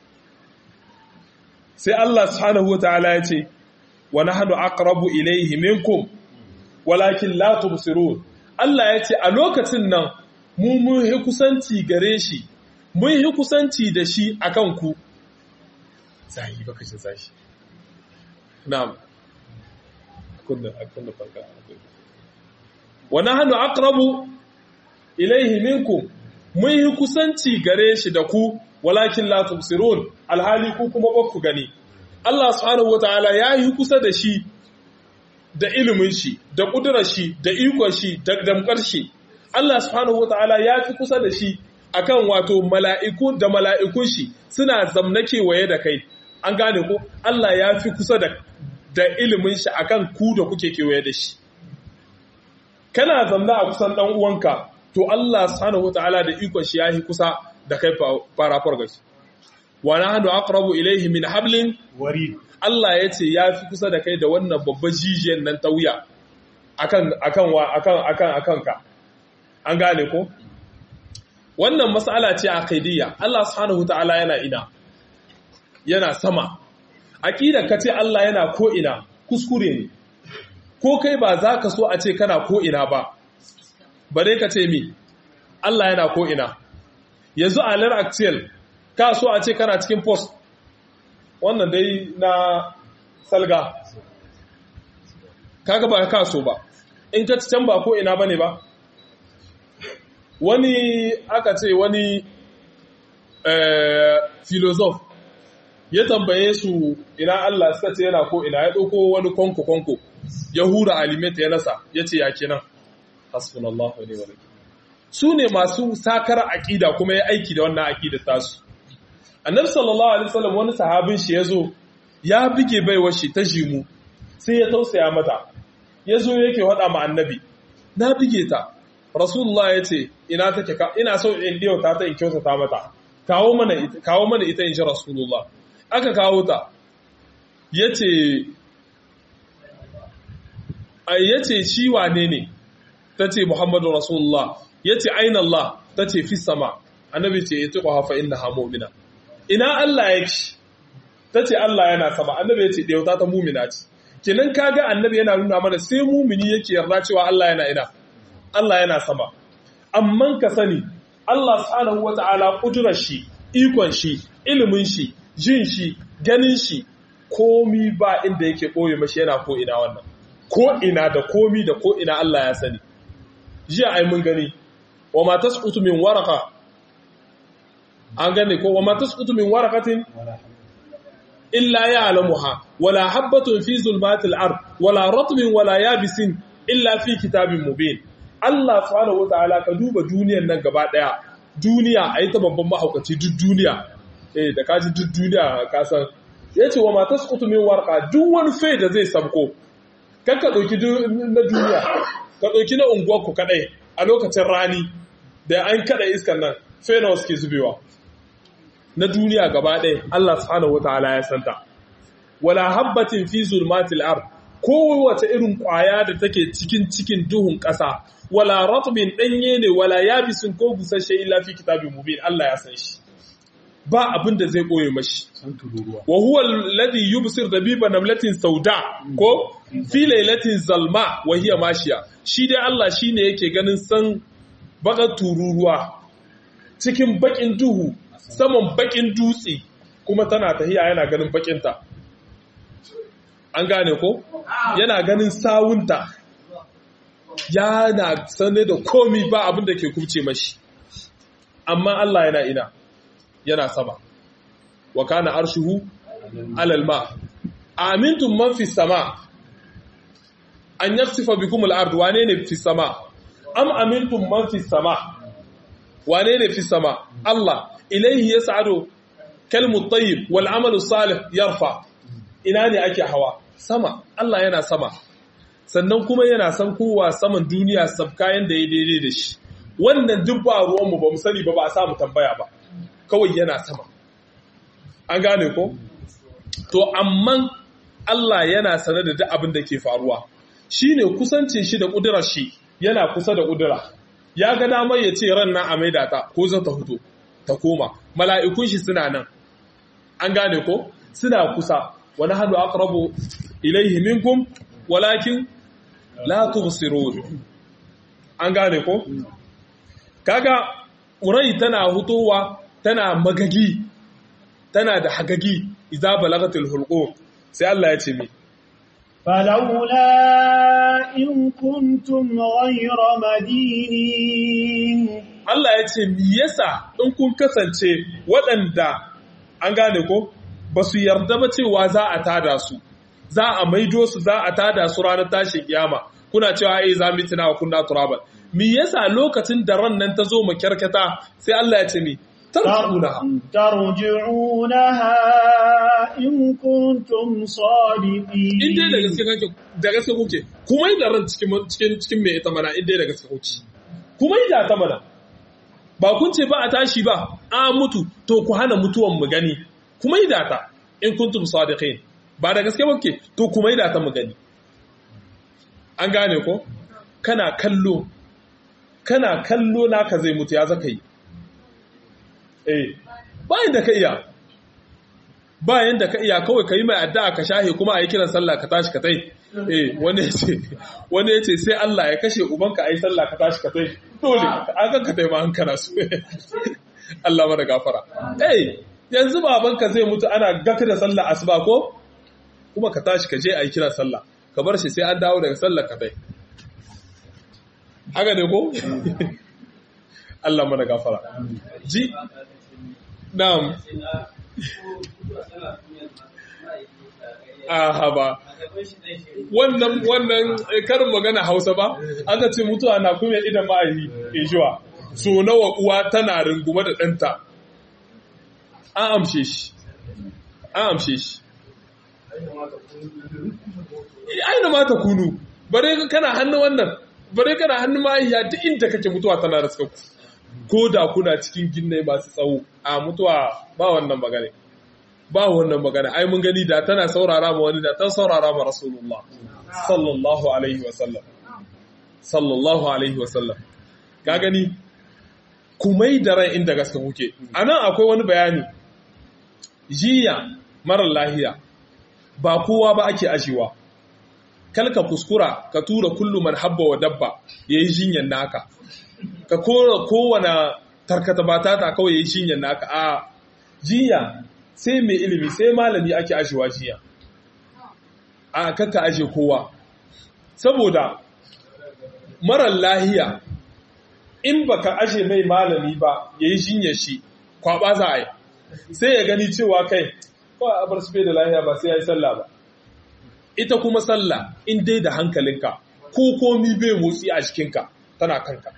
sai Allah subhanahu wa ta'ala ya ce wa nahnu aqrabu ilayhi minkum walakin la tubsirun Allah ya ce a lokacin nan mu mun yi kusanci gare shi mun yi kusanci da shi akan ku zahi baka shi zahi na'am kunna kunna farka wa nahnu aqrabu ilayhi minkum mun yi kusanci gare shi da ku walakin la tubsirun alhali ku kuma ba ku gani Allah subhanahu wataala ya yi kusa da shi da ilimin shi da kudurar shi da ikon shi da damkar shi Allah subhanahu wataala ya fi kusa da shi akan wato mala'iku da mala'ikun shi suna zamna kewaye da kai an gane ko Allah ya fi kusa da da ilimin shi akan ku da kuke kewaye da shi kana zamna a kusan dan uwanka to Allah subhanahu wataala da ikon shi yayi kusa da kai fara farga shi wa nahnu aqrabu ilayhi min hablin warid Allah ya ce ya fi kusa da kai da wannan babban jijiyar nan ta wuya akan akan wa akan akan akan ka an gane ko wannan mas'ala ce aqidiyya Allah subhanahu wataala yana ina yana sama aqidar ka ce Allah yana ko ina kuskure ne ko kai ba za ka so a ce kana ko ina ba bare ka ce mi Allah yana ko ina yanzu a lar actual ka so a ce kana cikin post wannan dai na salga kaga ba ka so ba in ka can ba ko ina bane ba wani aka ce wani filosof ya tambaye su ina Allah suka ce yana ko ina ya ɗauko wani konko-konko ya hura alimeta ya nasa ya ce ya kenan hasbunallahu ne wani su ne masu sakar aƙida kuma ya aiki da wannan aƙida tasu annabi sallallahu alaihi wasallam wani sahabin shi yazo ya bige baiwar shi ta jimu sai ya tausaya mata yazo yake hada ma annabi na bige ta rasulullah yace ina take ka ina so in diyo ta ta in kyautata mata kawo mana ita kawo mana ita in ji rasulullah aka kawo ta yace ai yace shi wane ne tace muhammadu rasulullah yace aina allah tace fi sama annabi ce itiqaha fa innaha mu'mina ina Allah yake tace Allah yana sama annabi yace dauta ta mu'mina ce kenan kaga annabi yana nuna mana sai mu'mini yake yarda cewa Allah yana ina Allah yana sama amman ka sani Allah subhanahu wata'ala kudurar shi ikon shi ilimin shi jin shi ganin shi komi ba inda yake boye mashi yana ko ina wannan ko ina da komi da ko ina Allah ya sani jiya ai mun gani wa ma tasqutu min waraqa an gane ko wa ma tasqutu min waraqatin illa ya'lamuha wala habatun fi zulmatil ard wala ratbin wala yabisin illa fi kitabin mubin Allah subhanahu wataala ka duba duniyar nan gaba daya duniya ai ta babban mahaukaci duk duniya eh da kaji duk duniya ka san yace wa ma tasqutu min warqa duk wani fai da zai sabko kakka dauki na duniya ka dauki na unguwar ku kadai a lokacin rani da an kada iskan nan fai nawa suke zubewa na duniya gaba ɗaya Allah subhanahu wataala ya santa wala habbatin fi zulmatil ard kowace irin ƙwaya da take cikin cikin duhun ƙasa wala ratbin ɗanye ne wala yabisin ko busasshe illa fi kitabin mubin Allah ya san shi ba abin da zai ɓoye mashi wa huwa alladhi yubsir dabiba namlatin sauda ko fi lailatin zalma wa hiya mashiya shi dai Allah shine yake ganin san baka tururuwa cikin bakin duhu saman bakin dutse kuma tana tahiya yana ganin bakinta an gane ko yana ganin sawunta yana sane da komi ba abin da ke kubce mashi amma Allah yana ina yana sama wa kana arshuhu alal ma amintum man fi sama an yaksifa bikum al-ard wane ne fi sama am amintum man fi sama wane ne fi sama Allah ilaihi yas'adu kalmu tayyib wal amalu salih yarfa ina ne ake hawa sama Allah yana sama sannan kuma yana san kowa saman duniya sabkayan da ya daidai da shi wannan duk ba ruwan mu ba mu sani ba ba a samu tambaya ba kawai yana sama an gane ko to amma Allah yana sanar da duk abin da ke faruwa shine kusancin shi da kudurar shi yana kusa da kudura ya ga damar ya ce ran nan a maida ta ko za ta fito ta koma mala'ikun shi suna nan an gane ko suna kusa wani hannu aqrabu ilaihi minkum walakin la tubsirun an gane ko kaga urai tana hutowa tana magagi tana da hagagi idza balagatul hulqum sai Allah ya ce mi فلولا إن كنتم غير مدينين Allah ya ce mi yasa in kun kasance waɗanda an gane ko ba su yarda ba cewa za a tada su za a maido su za a tada su ranar tashin kiyama kuna cewa ai za mu tuna wa kunna turaban mi yasa lokacin da ran nan ta zo mu kyarkata sai Allah ya ce mi tarjunaha ترجعونها إن كنtum صادقين in dai da gaske kake da gaske kuke kuma da ran cikin cikin cikin me ita mana in dai da gaske kuke kuma da ta mana ba kun ce ba a tashi ba a mutu to ku hana mutuwan mu gani kuma da ta in kuntum sadiqin ba da gaske kuke to kuma da ta mu gani an gane ko kana kallo kana kallo naka zai mutu ya zaka yi eh bayan da ka iya bayan da ka iya kawai ka yi mai addu'a ka shahe kuma a yi kiran sallah ka tashi ka tai eh wani ya ce wani ya ce sai Allah ya kashe ubanka a yi sallah ka tashi ka tai dole an kan ka tai ma an kana su Allah mana gafara eh yanzu babanka zai mutu ana gaka da sallah asuba ko kuma ka tashi ka je a yi kiran sallah ka bar shi sai an dawo daga sallah ka tai haka ne ko Allah mana gafara ji na'am aha ba wannan wannan karin magana Hausa ba aka ce mutuwa na kuma idan ma'ayi ejuwa so nawa uwa tana rungume da ɗanta an amshe shi an amshe shi aina mata kunu bare kana hannu wannan bare kana hannun ma'aiya duk inda kake mutuwa tana raska ku ko da kuna cikin ginnai masu tsawo a mutuwa ba wannan magana ba wannan magana ai mun gani da tana saurara ma wani da ta saurara ma rasulullah sallallahu alaihi wa sallam sallallahu alaihi wa sallam ka gani kumai da ran inda gaske kuke anan akwai wani bayani jiya marar lahiya ba kowa ba ake ajiwa kalka kuskura ka tura kullu man habba wa dabba yayi jinyan naka ka kora kowane tarkata batata kawai yayi jinyan naka a jiya sai mai ilimi sai malami ake ajiwa jiya a kakka aje kowa saboda marar lahiya in baka aje mai malami ba yayi jinyar shi kwaba za a yi sai ya gani cewa kai kawai a bar su da lahiya ba sai ya yi sallah ba ita kuma sallah in dai da hankalinka ko komi bai motsi a jikinka tana kanka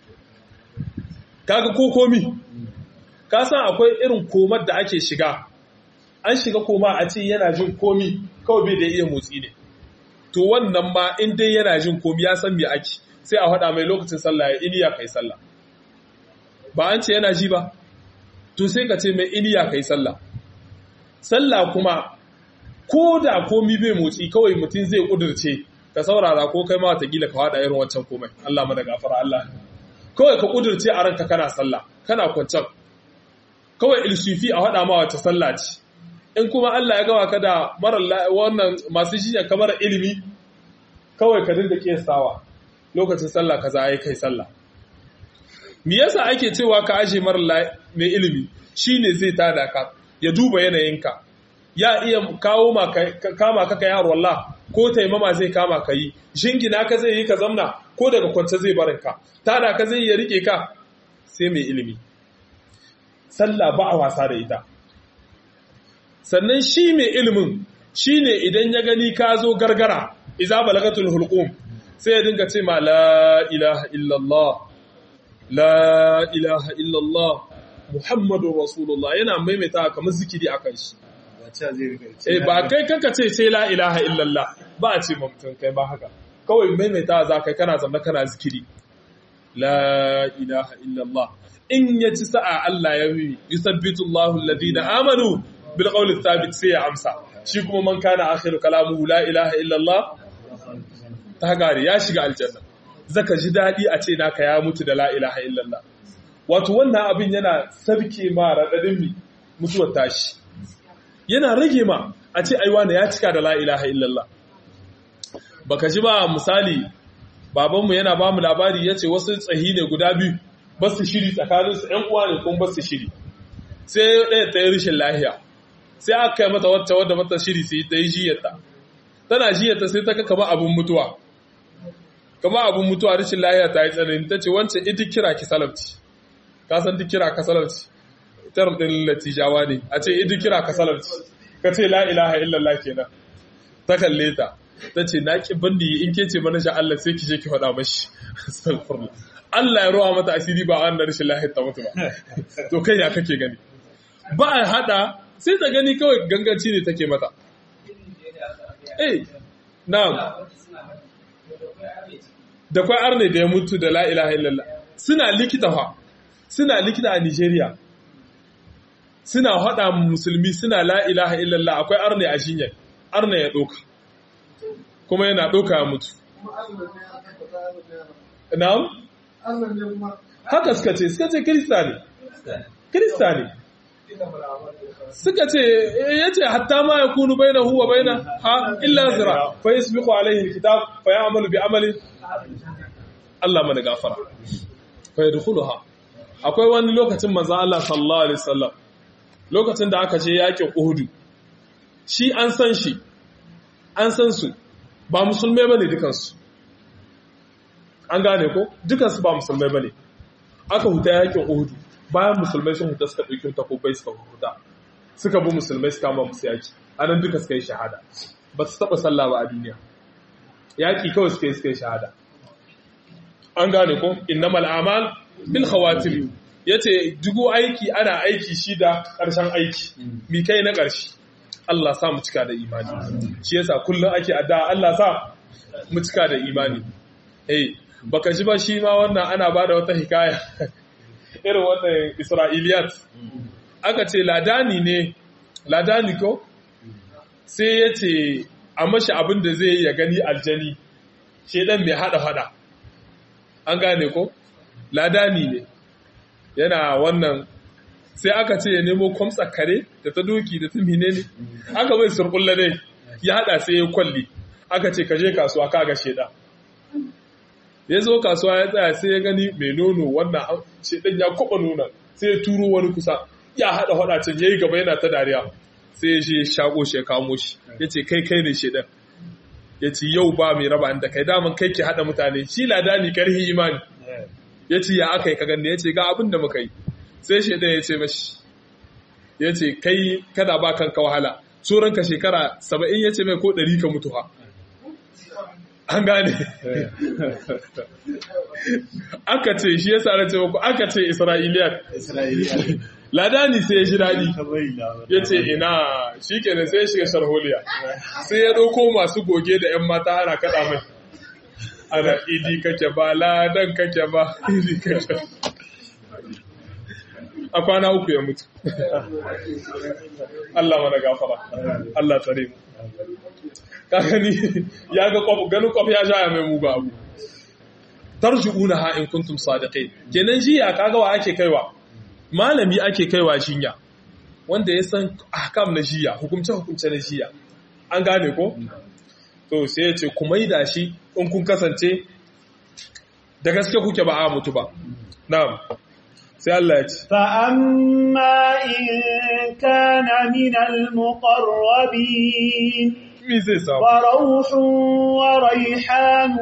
kaga ko komi ka san akwai irin komar da ake shiga an shiga koma a ce yana jin komi kawai bai da iya motsi ne to wannan ma in dai yana jin komi ya san me ake sai a faɗa mai lokacin sallah ya iniya kai sallah ba an ce yana ji ba to sai ka ce mai iniya kai sallah sallah kuma ko da komi bai motsi kawai mutum zai kudurce ka saurara ko kai ma watakila ka haɗa irin wancan komai Allah mana gafara Allah kawai ka kudurce a ranka kana sallah kana kwancan kawai ilsufi a haɗa ma wacce sallah ce in kuma Allah ya gawa ka da mara wannan masu jinya kamar ilimi kawai ka dinga kiyastawa lokacin sallah kaza yayi kai sallah me yasa ake cewa ka aje mara mai ilimi shine zai tada ka ya duba yanayinka ya iya kawo ma kama ka kai har wallah ko taimama zai kama ka yi shingina ka zai yi ka zamna ko daga kwance zai barin ka tada ka zai ya rike ka sai mai ilimi sallah ba a wasa da ita sannan shi mai ilimin shine idan ya gani ka zo gargara iza balagatul hulqum sai ya dinga ce ma la ilaha illallah la ilaha illallah muhammadur rasulullah yana maimaita kamar zikiri akan shi Eh ba kai kanka ce sai la ilaha illallah ba a ce mutum kai ba haka kawai maimaita za kai kana zama kana zikiri la ilaha illallah in ya ci sa'a Allah ya yi yusabbitu Allahu alladhina amanu bil qawli thabit sai ya amsa shi kuma man kana akhiru kalamuhu la ilaha illa Allah ta gare ya shiga aljanna zaka ji dadi a ce naka ya mutu da la ilaha illa Allah wato wannan abin yana sabke ma radadin mi mutuwar tashi yana rage ma a ce aiwa ya cika da la ilaha illa Allah baka ji ba misali babanmu yana ba mu labari ya ce wasu tsahi ne guda biyu ba su shiri tsakaninsu ‘yan uwa ne kuma ba su shiri sai ɗaya ta yi rishin lahiya sai aka kai mata wacce wadda mata shiri sai ta yi jiyarta tana jiyarta sai ta ka kama abin mutuwa kama abin mutuwa rishin lahiya ta yi tsanani ta ce wancan ita kira ki salamci ka san duk kira ka salamci term ɗin latijawa ne a ce ita kira ka salamci ka ce la ilaha illallah kenan ta kalle ta ta ce na ki bandi in ke ce mana sha Allah sai ki je ki faɗa mashi Allah ya ruwa mata asiri ba an da rashin lahiyar ta mutu ba to kai ya kake gani ba a hada sai ta gani kawai ganganci ne take mata eh na'am da kwai arne da ya mutu da la ilaha illallah suna likita fa suna likita a Nigeria suna hada musulmi suna la ilaha illallah akwai arne a shinyar arne ya doka kuma yana doka ya mutu na'am haka suka ce suka ce kirista ne kirista ne suka ce ya ce hatta ma ya kunu bai na huwa bai na ha illa zira fa yi su alaihi kitab fa ya amalu bi amalin Allah mana gafara fa ya dukulu ha akwai wani lokacin manzan Allah sallallahu alaihi wasallam lokacin da aka ce yakin uhudu shi an san shi an san su ba musulmai bane dukansu an gane ko dukansu ba musulmai bane aka huta yakin uhudu bayan musulmai sun huta suka ɗauki takobai suka huta suka bi musulmai suka ma musu yaki anan duka suka yi shahada ba su taɓa sallah ba a duniya yaki kawai suka yi suka yi shahada an gane ko innamal amal bil khawatim yace dugu aiki ana aiki shi da ƙarshen aiki mi kai na ƙarshe Allah sa mu cika da imani shi yasa kullum ake addu'a Allah sa mu cika da imani eh baka ji ba shi ma wannan ana ba da wata hikaya irin wannan isra'iliyat aka ce ladani ne ladani ko sai ya ce a mashi abin da zai ya gani aljani shedan mai hada hada an gane ko ladani ne yana wannan sai aka ce ya nemo kwamsa kare da ta doki da ta mine ne aka bai surkulla ne ya hada sai ya kwalli aka ce ka je kasuwa kaga sheda ya zo kasuwa ya tsaya sai ya gani mai nono wannan shedan ya kwaba nuna sai ya turo wani kusa ya hada hada can yayi gaba yana ta dariya sai ya je shago shi ya kamo shi ya ce kai kai ne shedan ya ce yau ba mai raba da kai daman kai ke hada mutane shi ladani karhi imani ya ce ya aka yi ka ganni ya ce ga abin da muka yi sai shaidan ya ce mashi ya ce kai kada ba kanka wahala tsoronka shekara saba'in ya ce mai ko ɗari ka mutu ha an gane aka ce shi ya sa ce ku aka ce isra'iliyat ladani sai ya ji daɗi ya ce ina shi kenan sai ya shiga sharholiya sai ya ɗauko masu goge da 'yan mata ana kaɗa mai ana idi kake ba ladan kake ba idi kake a kwana uku ya mutu Allah mana gafara Allah tsare mu kakani ya ga kwaf ganin kwaf ya sha ya mai mugu abu tarji'una ha in kuntum sadiqin kenan jiya kaga wa ake kaiwa malami ake kaiwa jinya wanda ya san ahkam na jiya hukumce hukumce na jiya an gane ko to sai ya ce ku maida shi in kun kasance da gaske kuke ba a mutu ba na'am sai Allah ya ce فأما إن كان من المقربين me zai samu فروح وريحان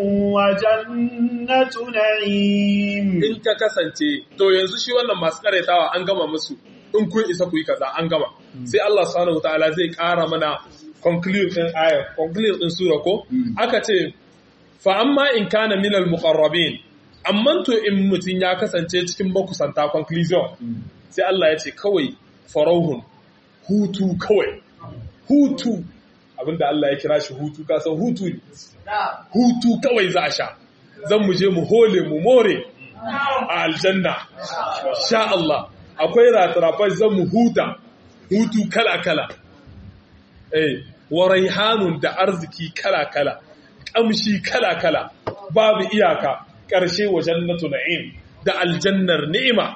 وجنة نعيم in ka kasance to yanzu shi wannan masu karaitawa an gama musu in kun isa ku yi kaza an gama sai Allah subhanahu wataala zai ƙara mana conclude din aya conclude din sura ko aka ce fa amma in kana minal muqarrabin amma to in mutun ya kasance cikin makusanta conclusion sai Allah ya ce kawai farauhun hutu kawai hutu abinda Allah ya kira shi hutu ka san hutu ne hutu kawai za a sha zan mu je mu hole mu more a aljanna sha Allah akwai ratarafai zan mu huta hutu kala kala eh wa raihanun da arziki kala kala kamshi kala kala babu iyaka ƙarshe wa jannatu na'im da aljannar ni'ima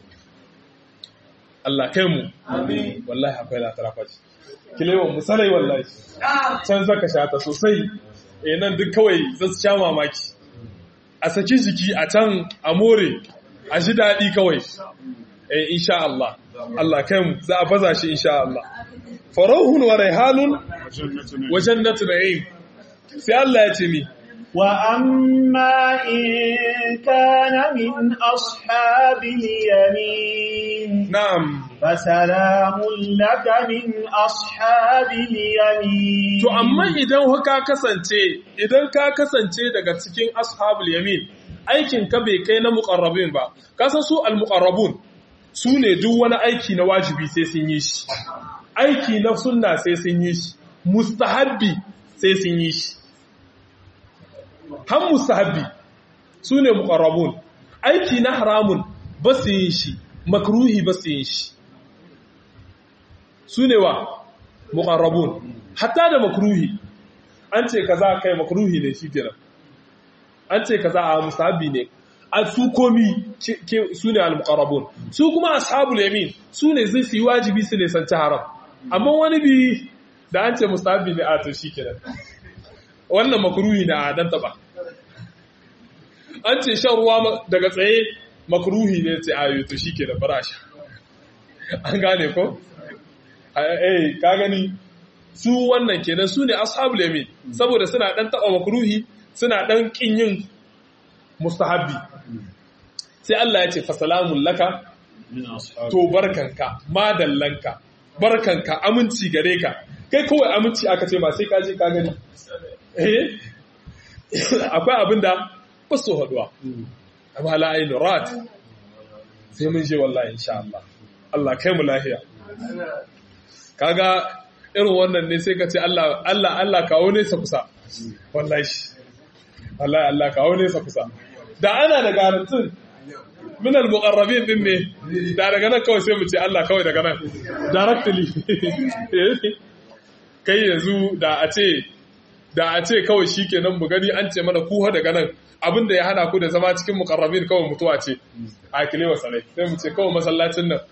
Allah kai mu amin wallahi akwai latara faji kilewan musalai wallahi can zaka sha ta sosai eh nan duk kawai zasu sha mamaki a saki jiki a can a more a ji daɗi kawai eh insha Allah Allah kai mu za a baza shi insha Allah farahun wa raihanun wa jannatu na'im sai Allah ya ce mi وأما إن كان من أصحاب اليمين na'am فسلام لك من أصحاب اليمين To amma idan ka kasance idan ka kasance daga cikin ashabul yamin aikin ka bai kai na muqarrabin ba ka san su al muqarrabun su ne duk wani aiki na wajibi sai sun yi shi aiki na sunna sai sun yi shi mustahabbi sai sun yi shi han mustahabbi su ne muqarrabun aiki na haramun ba su yin shi makruhi ba su yin shi su ne wa muqarrabun hatta da makruhi an ce kaza kai makruhi ne shi kenan an ce kaza a musahabi ne a su komi su ne al-muqarrabun su kuma ashabul yamin su ne zai su yi wajibi su ne san haram amma wani bi da an ce musahabi ne a to shi kenan wannan makruhi na dan taba an ce shan ruwa daga tsaye makruhi ne ce ayo to shi kenan barasha an gane ko eh ka gani su wannan kenan su ne ashabul yamin saboda suna dan taba makruhi suna dan kin yin mustahabbi sai Allah ya ce fa salamun laka to barkanka madallanka barkanka aminci gare ka kai kawai aminci aka ce ma sai ka je ka gani eh akwai abinda ba su haduwa amma la ainu rat sai mun je wallahi insha Allah Allah kai mu lahiya kaga irin wannan ne sai ka ce Allah Allah Allah kawo nesa kusa wallahi wallahi Allah kawo nesa kusa da ana da garantin min al-muqarrabin din ne da daga nan kawai sai mu ce Allah kawai daga nan directly kai yanzu da a ce da a ce kawai shikenan mu gani an ce mana kuha daga nan abinda ya hana ku da zama cikin muqarrabin kawai mutuwa ce a kile wa salai sai mu ce kawai masallacin nan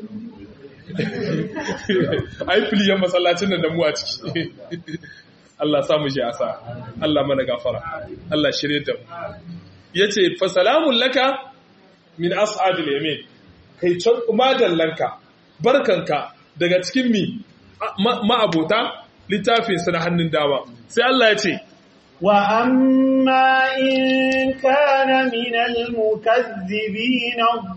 ai filiyan masallacin nan da mu a ciki Allah samu shi asa Allah mana gafara Allah shirye da mu yace fa salamun laka min ashabil yamin kai can madallanka barkanka daga cikin mi ma'abota littafin sa na hannun dama sai Allah ya ce وأما إن كان من المكذبين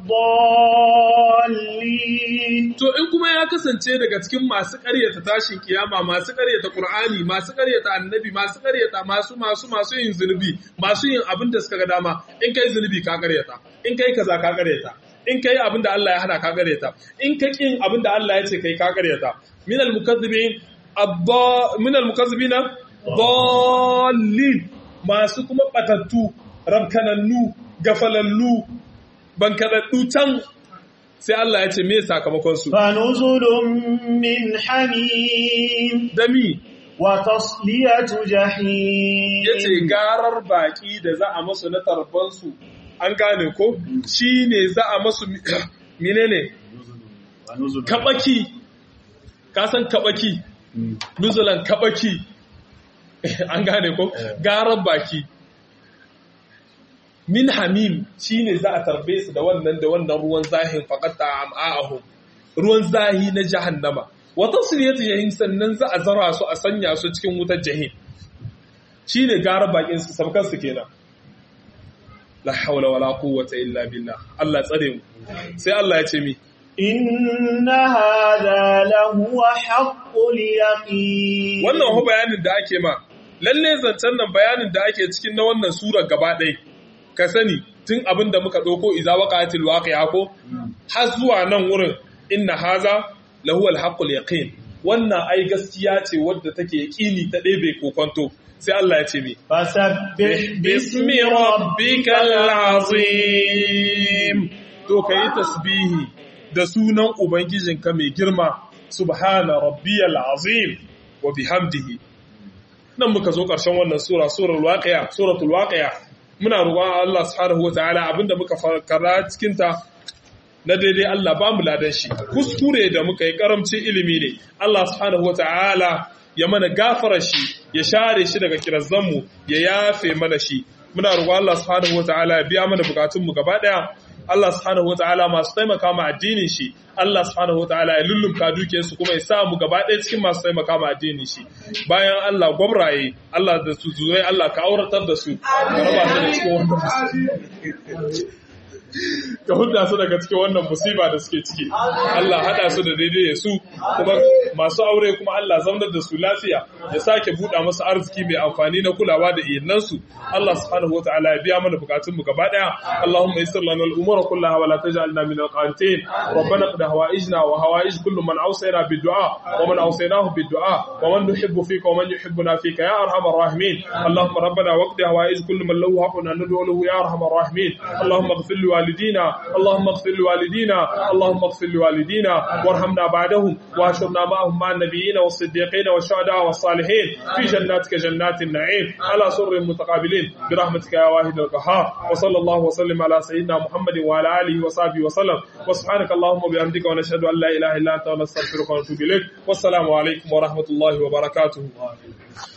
الضالين To in kuma ya kasance daga cikin masu ƙaryata tashin kiyama, masu ƙaryata Ƙur'ani, masu ƙaryata annabi, masu ƙaryata masu masu masu yin zunubi, masu yin abin da suka ga dama, in kai zunubi ka ƙaryata, in kai kaza ka ƙaryata, in kai abin da Allah ya hana ka ƙaryata, in ka ƙin abin da Allah ya ce kai ka ƙaryata. Min al-mukazzibin abba min al-mukazzibina dallin masu kuma batattu, rabkanannu, gafalallu, bankadaddu can sai Allah ya ce me sakamakon su فنزل من حميم dami وتصلية جحيم yace garar baki da za a masu na tarban su an gane ko shine za a masu menene kabaki ka san kabaki nuzulan kabaki an gane ko garar baki min hamim shine za a tarbe su da wannan da wannan ruwan zahin faqatta am'ahum ruwan zahi na jahannama wa tasliyatu jahim sannan za a zara su a sanya su cikin wutar jahim shine gara bakin su sabkan su kenan la hawla wala quwwata illa billah Allah tsare mu sai Allah ya ce mi إن هذا لهو حق اليقين wannan ho bayanin da ake ma lalle zancen nan bayanin da ake cikin na wannan surar gaba ɗaya ka sani tun abin da muka ɗauko iza waqa'atil waqi'a ko har zuwa nan wurin inna haza lahu alhaqqul yaqin wannan ai gaskiya ce wadda take yaqini ta ɗebe kokonto sai Allah ya ce mi فسبح bismi rabbikal azim to kai tasbihi da sunan ubangijinka mai girma subhana rabbiyal azim wa bihamdihi nan muka zo ƙarshen wannan sura suratul waqi'a suratul waqi'a muna roƙon Allah subhanahu wataala abinda muka fara cikin ta na daidai Allah ba mu ladan shi kuskure da muka yi karamcin ilimi ne Allah subhanahu wataala ya mana gafara shi ya share shi daga kirazanmu ya yafe mana shi muna roƙon Allah subhanahu wataala ya biya mana bukatunmu gaba daya Allah subhanahu wataala masu taimaka ma addinin shi Allah subhanahu wataala ya lullumka dukiyarsu kuma ya sa mu gaba ɗaya cikin masu taimaka ma addinin shi bayan Allah gwamraye Allah da su zurai Allah ka auratar da su ka raba su da cikin wannan ka hudda su daga cikin wannan musiba da suke ciki Allah hada su da daidai su kuma masu aure kuma Allah zaunar da su lafiya ya sake buɗa masu arziki mai amfani na kulawa da iyalan su Allah subhanahu wataala ya biya mana bukatun mu gaba daya Allahumma yassir lana al-umura kullaha wa la taj'alna min al-qanitin ربنا قد هوائجنا وهوائج كل من أوصينا بالدعاء ومن أوصيناه بالدعاء ومن نحب فيك ومن يحبنا فيك يا أرحم الراحمين اللهم ربنا وقد هوائج كل من له حق أن ندعو له يا أرحم الراحمين اللهم اغفر لوالدينا اللهم اغفر لوالدينا اللهم اغفر لوالدينا وارحمنا بعدهم واشرنا معهم مع النبيين والصديقين والشهداء والصالحين في جناتك جنات النعيم على سر متقابلين برحمتك يا واحد القهار وصلى الله وسلم على سيدنا محمد وعلى آله وصحبه وسلم وسبحانك اللهم وبحمدك ونشهد أن لا إله إلا أنت ونستغفرك ونتوب إليك والسلام عليكم ورحمة الله وبركاته